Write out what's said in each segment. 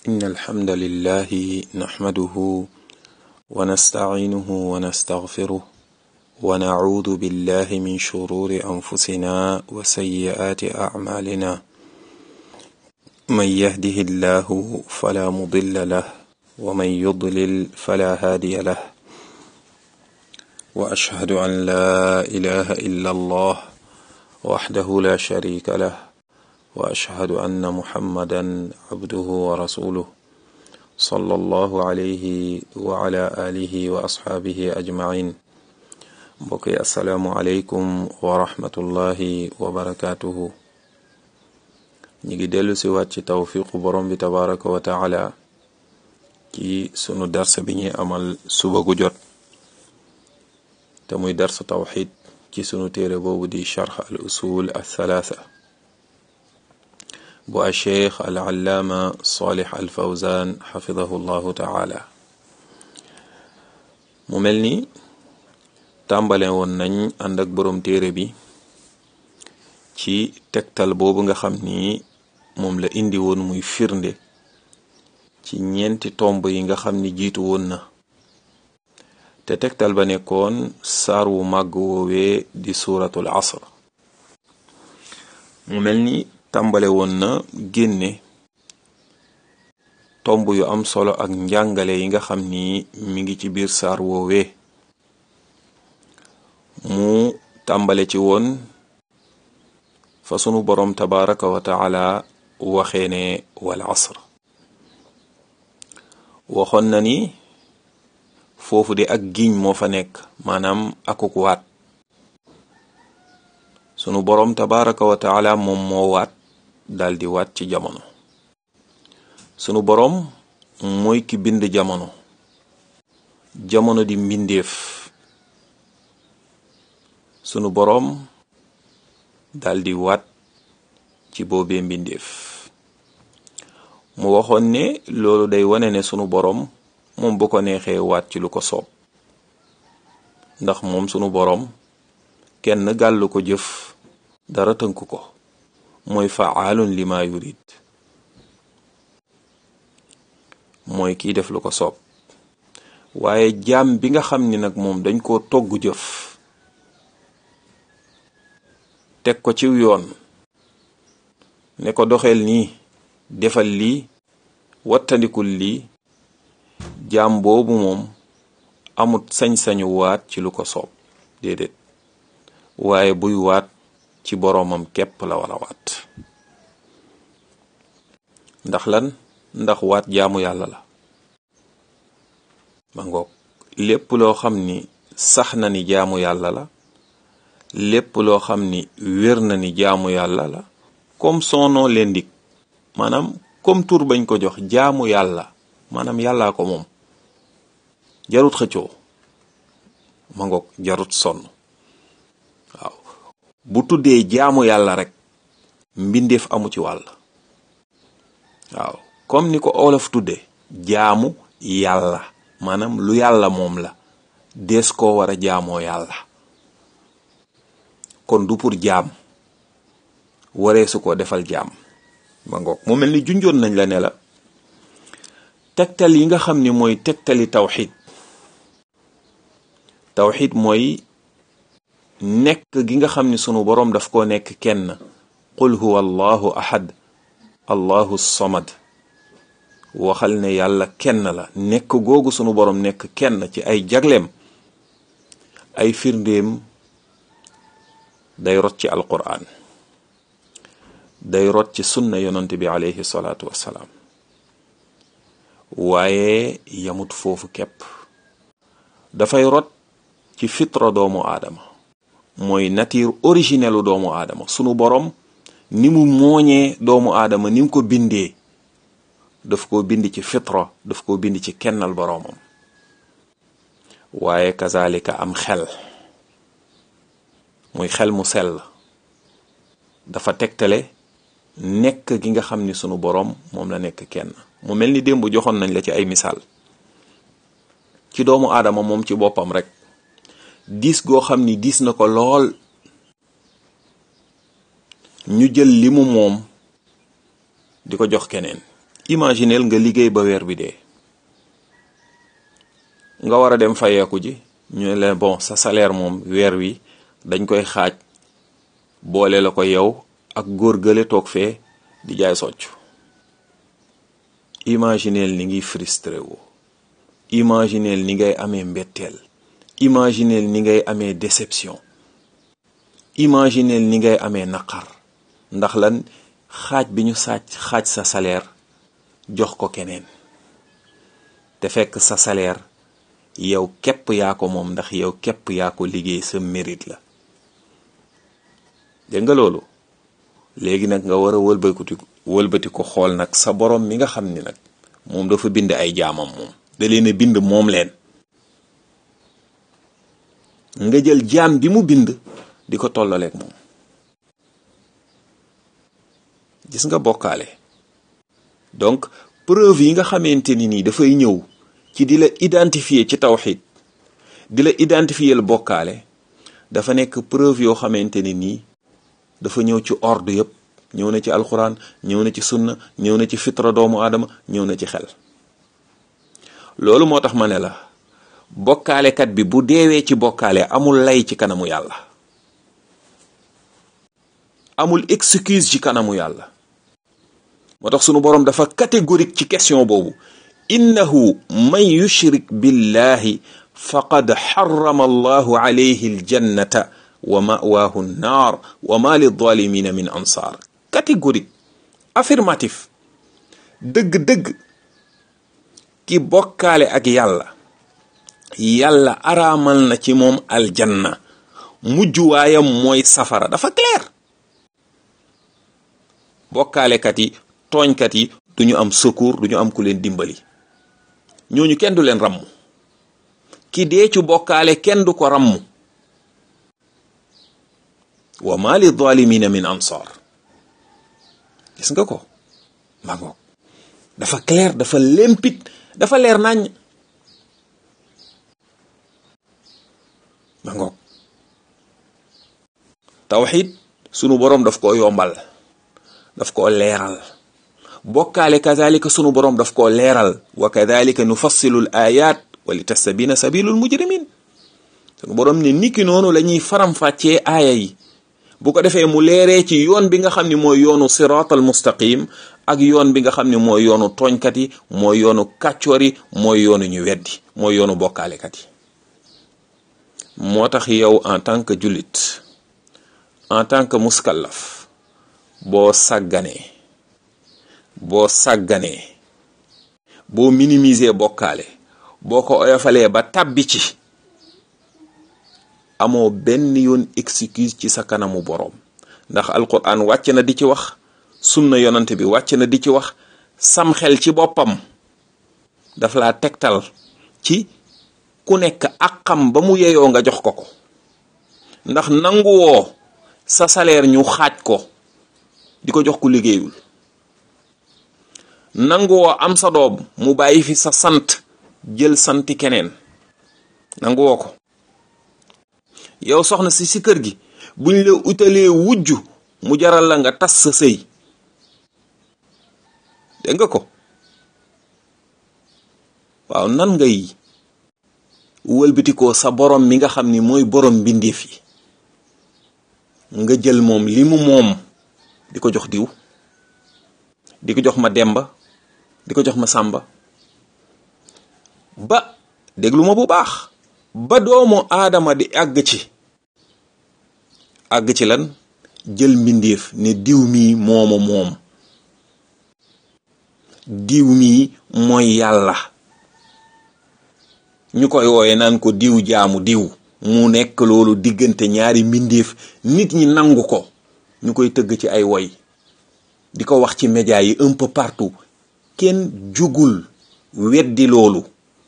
إن الحمد لله نحمده ونستعينه ونستغفره ونعوذ بالله من شرور أنفسنا وسيئات أعمالنا من يهده الله فلا مضل له ومن يضلل فلا هادي له وأشهد أن لا إله إلا الله وحده لا شريك له وأشهد أن محمدا عبده ورسوله صلى الله عليه وعلى آله وأصحابه أجمعين mbokk yi asalaamualeykum wa rahmatullahi wa barakaatuhu ñi ngi dellu si waat ci tawfiqu borom bi tabaraka wa taala ci sunu darsa bi ñuy amal suba gu jot te muy darsa tawxid ci sunu téere boobu di charx al usul al thalaatha bu a cheikh al allaama salih al fawzan xafidahu llahu taala mu mel ni tàmbale woon nañ ànd ak boroom téere bi ci tegtal boobu nga xam ni moom la indi woon muy firnde ci ñeenti tomb yi nga xam ni jiitu woon na te tegtal ba nekkoon saar wu màgg woowee di suuratul asr mu mel ni tàmbale woon na génne tomb yu am solo ak njàngale yi nga xam ni mi ngi ci biir saar woowee mu tàmbale ci woon fa sunu boroom tabaraka wa taala waxee ne wal asr waxoon na ni foofu de ak giñ moo fa nekk maanaam akuk waat sunu boroom tabaraka wa taala moom moo waat daldi waat ci jamono sunu boroom mooy ki bind jamono jamono di mbindeef sunu boroom daldi waat ci boobee mbindeef mu waxoon ne loolu day wane ne sunu boroom moom bu ko neexee waat ci lu ko soob ndax moom sunu boroom kenn gàllu ko jëf dara tënk ko mooy faalun lima yurid mooy kiy def lu ko soob waaye jaam bi nga xam ni nag moom dañ koo togg jëf teg ko ciw yoon ne ko doxeel nii defal lii wattandikul lii jaam boobu moom amut sañ-sañu waat ci lu ko soob déedéet waaye buy waat ci boroomam képp la wala waat ndax lan ndax waat jaamu yàlla la ma ngoog lépp loo xam ni sax na ni jaamu yàlla la lépp loo xam ni wér na ni jaamu yàlla la comme son nom l'indique maanaam comme tur bañ ko jox jaamu yàlla maanaam yàllaa ko moom jarut xëccoo ma ngoog jarut sonn waaw bu tuddee jaamu yàlla rek mbindeef amu ci wàll waaw comme ni ko olof tuddee jaamu yàlla maanaam lu yàlla moom la dees koo war a jaamoo yàlla kon du pour jaam waree su ko defal jaam ma ngoog mu mel ni junjoon nañ la ne la tegtal yi nga xam ni mooy tegtali tawxid tawxid mooy nekk gi nga xam ni sunu boroom daf koo nekk kenn qul huwa allahu ahad allahu samad waxal ne yàlla kenn la nekk googu sunu boroom nekk kenn ci ay jagleem ay firndeem day rot ci alquran day rot ci sunna yonent bi alayhi salaatu wassalaam waaye yamut foofu képp dafay rot ci fitra doomu aadama mooy nature originelu doomu aadama sunu borom ni mu mooñee doomu aadama ni mu ko bindee daf ko bind ci fitra daf ko bind ci kennal boroomam waaye kazalika am xel muy xel mu sell dafa tegtale nekk gi nga xam ni sunu boroom moom la nekk kenn mu mel ni démb joxoon nañ la ci ay misaal ci doomu aadama moom ci boppam rek diis goo xam ni diis na ko lool ñu jël li mu moom di ko jox keneen imagineel nga liggéey ba weer bi dee nga war a dem fayeeku ji ñu ne la bon sa salaire moom weer wi dañ koy xaaj boole la ko yow ak góor gële toog fee di jaay socc imagineel ni ngiy frustré woo imagineel ni ngay amee mbetteel imagineel ni ngay amee déception imagineel ni ngay amee naqar ndax lan xaaj bi ñu sàcc xaaj sa salaire jox ko keneen te fekk sa salaire yow képp yaa ko moom ndax yow képp yaa ko liggéey sa mérite la dégg nga loolu léegi nag nga war a wëlbati wëlbati ko xool nag sa borom mi nga xam ni nag moom dafa bind ay jaamam moom da leen a bind moom leen nga jël jaam bi mu bind di ko tollaleeg moom gis nga bokkaale donc preuve yi nga xamante ni nii dafay ñëw ci di la identifier ci tawxid di la identifier la bokkaale dafa nekk preuve yoo xamante ni nii dafa ñëw ci ordre yëpp ñëw na ci alxuraan ñëw na ci sunna ñëw na ci fitra doomu aadama ñëw na ci xel loolu moo tax ma ne la bokkaalekat bi bu deewee ci bokkaale amul lay ci kanamu yàlla amul excuse ci kanamu yàlla moo tax sunu boroom dafa catégorique ci question boobu innahu man yushrik billahi faqad xarama allahu alayhi aljannata wa mawaahu nnaar wa ma lidzalimina min ansaar catégorique affirmatif dëgg-dëgg ki bokkaale ak yàlla yàlla araamal na ci moom aljanna mujj waayam mooy safara dafa clair bokkaalekat yi tooñkat yi duñu am secours duñu am ku leen dimbali ñooñu kenn du leen ramm ki dee ci bokkaale kenn du ko ramm wa ma li zalimina min ansar gis nga ko ma ngoog dafa clair dafa limpide dafa leer nañ ma ngoog tawxid sunu boroom daf koo yombal daf koo leeral bokkaale kazalika sunu boroom daf koo leeral wa kadalika nufassilu l ayat wa li tastabina sabilul mujrimin sunu boroom ne niki noonu la ñuy faram-fàccee aaya yi bu ko defee mu leeree ci yoon bi nga xam ni mooy yoonu siraatal mustaqim ak yoon bi nga xam ni mooy yoonu tooñkat yi mooy yoonu kàccoor yi mooy yoonu ñu weddi mooy yoonu bokkaalekat yi moo tax yow en tant que jullit en tant que muskallaf boo sàgganee boo sàgganee boo minimiser bokkaale boo ko oyofalee ba tàbbi ci amoo benn yoon excuse ci sa kanamu boroom ndax alquran wàcc na di ci wax sunna yonante bi wàcc na di ci wax sam xel ci boppam daf laa tegtal ci ku nekk ak xam ba mu yeyoo nga jox ko ko ndax nanguwoo sa salaire ñu xaaj ko di ko jox ku liggéeyul nanguwoo am sa doom mu bàyyi fi sa sant jël santi keneen nanguwoo ko yow soxna si si kër gi buñ la utalee wujj mu jaral la nga tas sa sëy dégg nga ko waaw nan ngay wëlbitikoo sa borom mi nga xam ni mooy borom mbindeef yi nga jël moom li mu moom di ko jox diw di ko jox ma demba di ko jox ma sàmba ba déglu ma bu baax ba doomu aadama di àgg ci àgg ci lan jël mbindeef ne diw mii mooma moom diw mii mooy yàlla ñu koy wooye naan ko diw jaamu diw mu nekk loolu diggante ñaari mbindeef nit ñi nangu ko ñu koy tëgg ci ay woy di ko wax ci média yi un peu partout kenn jugul weddi loolu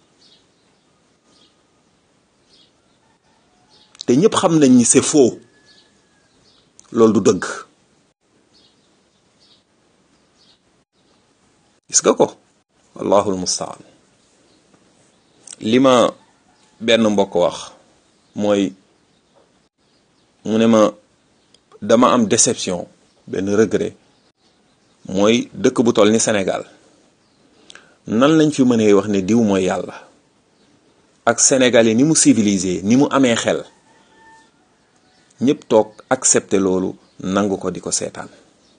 te ñépp xam nañ ni c'est faux loolu du dëgg gis nga ko wallahul mustaan li ma benn mbokk wax mooy mu ne ma dama am déception benn regret mooy dëkk bu toll ni Sénégal nan lañ fi mënee wax ne diw mooy yàlla ak sénégalais ni mu civilisé ni mu amee xel ñëpp toog accepter loolu nangu ko di ko seetaan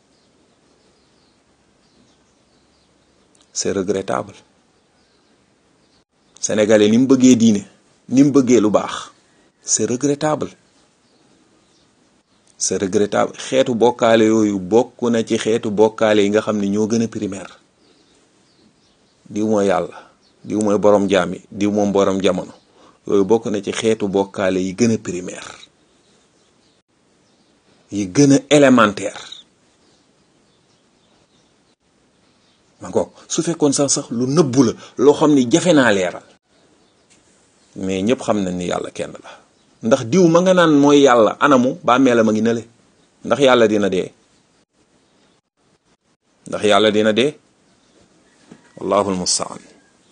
c'est regrettable sénégalais ni mu bëggee diine ni mu bëggee lu baax c'est regrettable c'est regrettable xeetu bokkaale yooyu bokk na ci xeetu bokkaale yi nga xam ne ñoo gën a primaire diw mooy yàlla diw mooy borom jaam yi diw moom borom jamono yooyu bokk na ci xeetu bokkaale yi gën a primaire yi gën a élémentaire ma ngoog su fekkoon sax sax lu nëbbu la loo xam ni jafe naa leeral mais ñëpp xam nañ ni yàlla kenn la ndax diw ma nga naan mooy yàlla anamu bàmmeelam a ngi nële ndax yàlla dina dee ndax yàlla dina dee wallahul mustaan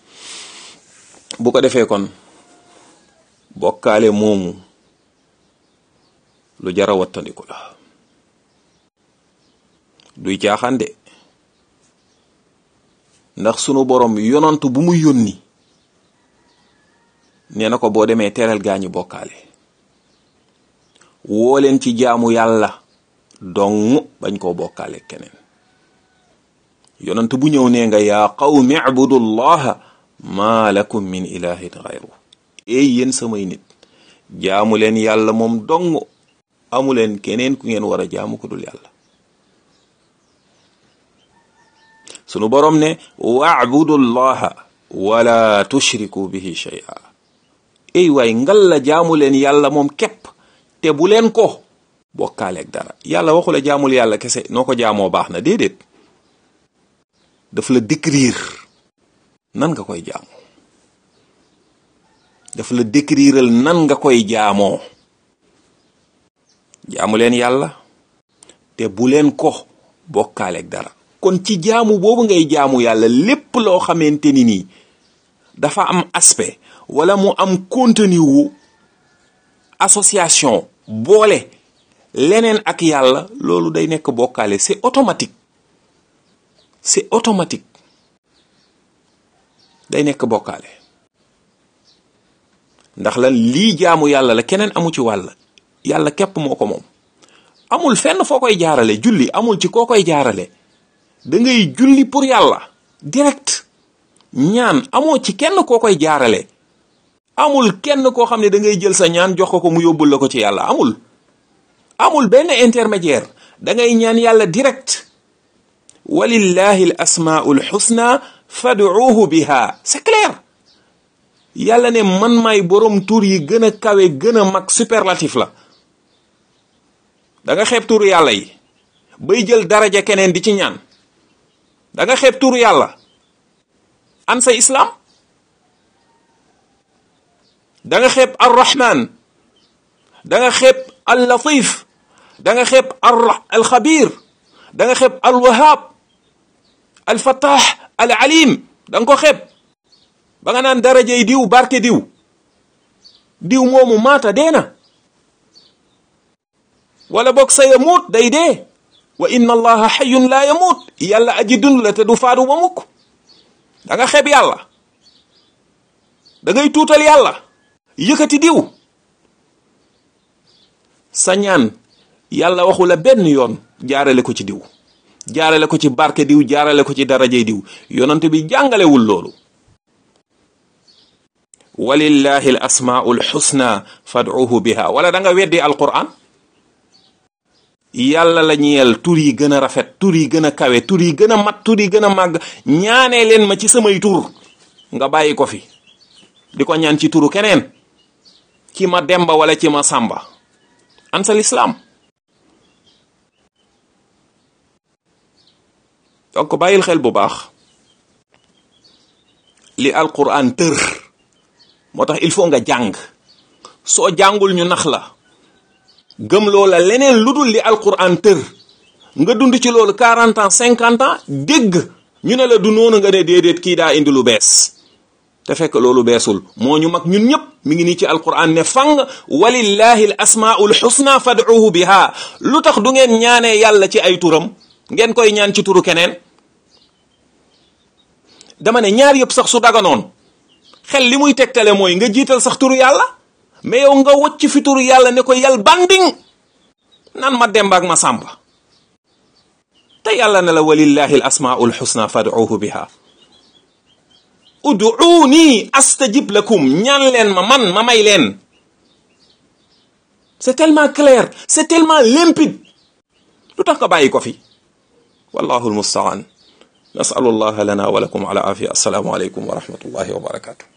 bu ko defee kon bokkaale moomu lu jara wattandiku la duy caaxaan de ndax sunu borom yonantu bu mu yónni nee na ko boo demee teral gaañu bokkaale woo leen ci jaamu yàlla dong bañ koo bokkaale keneen yonant bu ñëw nee nga yaa qawmi abudullaha maa lakum min ilahin xayru eey yéen samay nit jaamu leen yàlla moom dong amu leen keneen ku ngeen war a jaamu ko dul yàlla sunu borom ne waabudullaha wala tushriku bihi shay'a ey waay ngal la jaamu leen yàlla moom képp te bu leen ko bokkaaleeg dara yàlla waxu la jaamul yàlla kese noo ko jaamoo baax na déedéet daf la décrire nan nga koy jaamoo daf la décriral nan nga koy jaamoo jaamu leen yàlla te bu leen ko bokkaaleeg dara kon ci jaamu boobu ngay jaamu yàlla lépp loo xamante ni nii dafa am aspect wala mu am contenu wu association boole leneen ak yàlla loolu day nekk bokkaale c'est automatique c'est automatique day nekk bokkaale ndax lan lii jaamu yàlla la keneen amu ci wàll yàlla képp moo ko moom amul fenn foo koy jaarale julli amul ci koo koy jaarale da ngay julli pour yàlla direct ñaan amoo ci kenn koo koy jaarale amul kenn koo xam ne da ngay jël sa ñaan jox ko ko mu yóbbul la ko ci yàlla amul amul benn intermédiaire da ngay ñaan yàlla direct walillahi al asmaul husna fad'uuhu biha c'est clair yàlla ne man may borom tur yi gën a kawe gën a mag superlatif la da nga xeeb turu yàlla yi bay jël daraja keneen di ci ñaan da nga xeeb turu yàlla an sa islam da nga xeeb ar rahman da nga xeeb al latif da nga xeeb al xabir da nga xeeb al wahab al fatah al alim da nga ko xeeb ba nga naan darajey diw barke diw diw moomu maata dee na wala boog sa yamuut day dee wa inna allaha xayun laa yamuut yàlla aji dund la te du faadu ba mukk da nga xeeb yàlla da ngay tuutal yàlla yëkkati diw sa ñaan yàlla waxu la benn yoon jaarale ko ci diw jaarale ko ci barke diw jaarale ko ci darajey diw yonent bi jàngalewul loolu walillahi al asmaul xusna fad'uhu biha wala da nga weddi alquran yàlla la ñeel tur yi gën a rafet tur yi gën a kawe tur yi gën a mat tur yi gën a màgg ñaanee leen ma ci samay tur nga bàyyi ko fi di ko ñaan ci turu keneen ci ma demba wala ci ma sàmba ansal islam donc bàyyil xel bu baax li alquran tër moo tax il faut nga jàng soo jàngul ñu nax la gëm loola leneen lu dul li alquran tër nga dund ci loolu 40 ans 50 ans dégg ñu ne la du noonu nga ne déedéet kii daa indi lu bees te fekk loolu beesul moo ñu mag ñun ñëpp mi ngi nii ci alquran ne fang walillahi al asmaul husna fad'uhu biha lu tax du ngeen ñaanee yàlla ci ay turam ngeen koy ñaan ci turu keneen dama ne ñaar yëpp sax su daganoon xel li muy tegtale mooy nga jiital sax turu yàlla mais yow nga wacc fi turu yàlla ne ko yal banding nan ma demba ak ma sàmba te yàlla ne la walillahi al asmaul xusna fad'uuhu biha ud'uuni astajib lakum ñaan leen ma man ma may leen c'est tellement clair c'est tellement limpide lu tax nga bàyyi ko fi wallahu almustaan nasalu allah lana wa lakum ala afia assalaamu aleykum wa rahmatullahi wa barakatuh